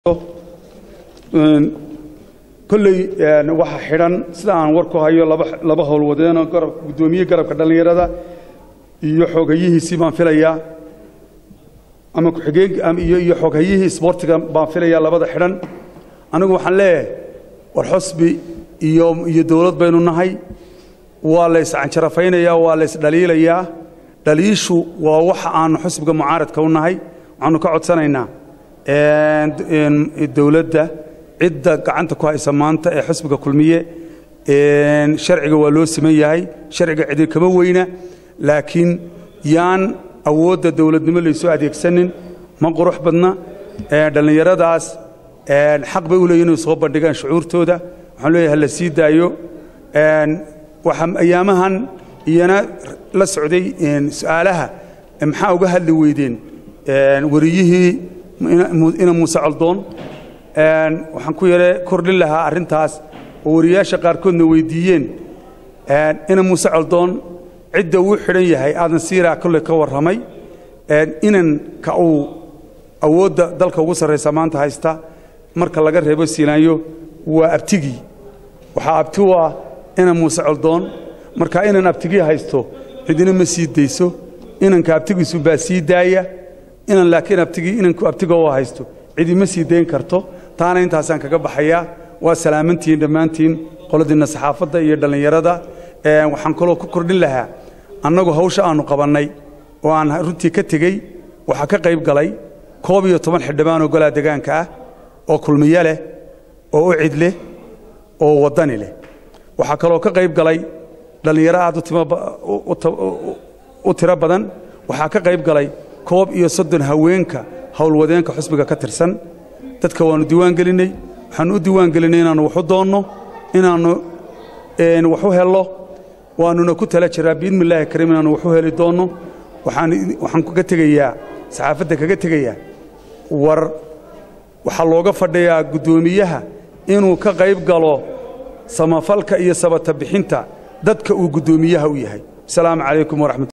kolley waxaa xidhan sida aan war ku hayo laba howlwadeenoo guddoomiye garabka dhallinyarada iyo xooghayihiisii baan filayaa ama iyo xooghayihii isboortiga baan filayaa labada xidhan anigu waxaan leeyahay war xusbi iyo dowlad baynu nahay waa la yscanjarafaynayaa waa la ysdhaliilayaa dhaliishu waa waxa aanu xusbiga mucaaradka u nahay waxaanu ka codsanaynaa dowladda cidda gacanta ku haysa maanta ee xusbiga kulmiye sharciga waa loo siman yahay sharciga cidi kama weyna laakiin yaan awoodda dowladnimo laysoo adeegsanin ma qurux badna dhallinyaradaas xaq bay u leeyihin inay soo bandhigaan shucuurtooda waxaan leeyahay la sii daayo waxaa ayaamahan iyana la socday su'aalaha maxaa uga hadli weydeen wariyihii ina muuse coldoon waxaan ku yare kordhin lahaa arrintaas oo wariyaasha qaarkoodna weydiiyeen ina muuse coldoon cidda uu xidhan yahay aadan siiraa kolley ka warramay inanka uu awoodda dalka ugu sarraysa maanta haysta marka laga reebo siilaanyo waa abtigii waxaa abti u ah inan muuse coldoon marka inan abtigii haysto cidina ma sii dayso inanka abtigiisu baa sii daaya inan laakiin abtigii inanku abtiga oo haysto cidi ma sii dayn karto taana intaasaan kaga baxayaa waa salaamantihiin dhammaantiin qoladiinna saxaafadda iyo dhallinyarada waxaan kaloo ku kordhin lahaa annagu hawsha aannu qabannay oo aan runtii ka tegey waxaa ka qayb galay koob iyo toban xildhibaan oo golaa degaanka ah oo kulmiye leh oo u cid leh oo waddani leh waxaa kaloo ka qayb galay dhallinyaro aad u tiro badan waxaa ka qayb galay koob iyo soddon haweenka howlwadeenka xusbiga ka tirsan dadka waannu diiwaan gelinnay waxaannu u diiwaan gelinnay inaannu waxu doonno inaannu waxu hello waannuna ku tala jiraa biidni illaahi kariim inaannu waxu heli doonno waxaan kaga tegayaa saxaafadda kaga tegayaa war waxaa looga fadhiyaa guddoomiyaha inuu ka qayb galo samafalka iyo sabata bixinta dadka uu guddoomiyaha u yahay asalaamu calaykum waraxmat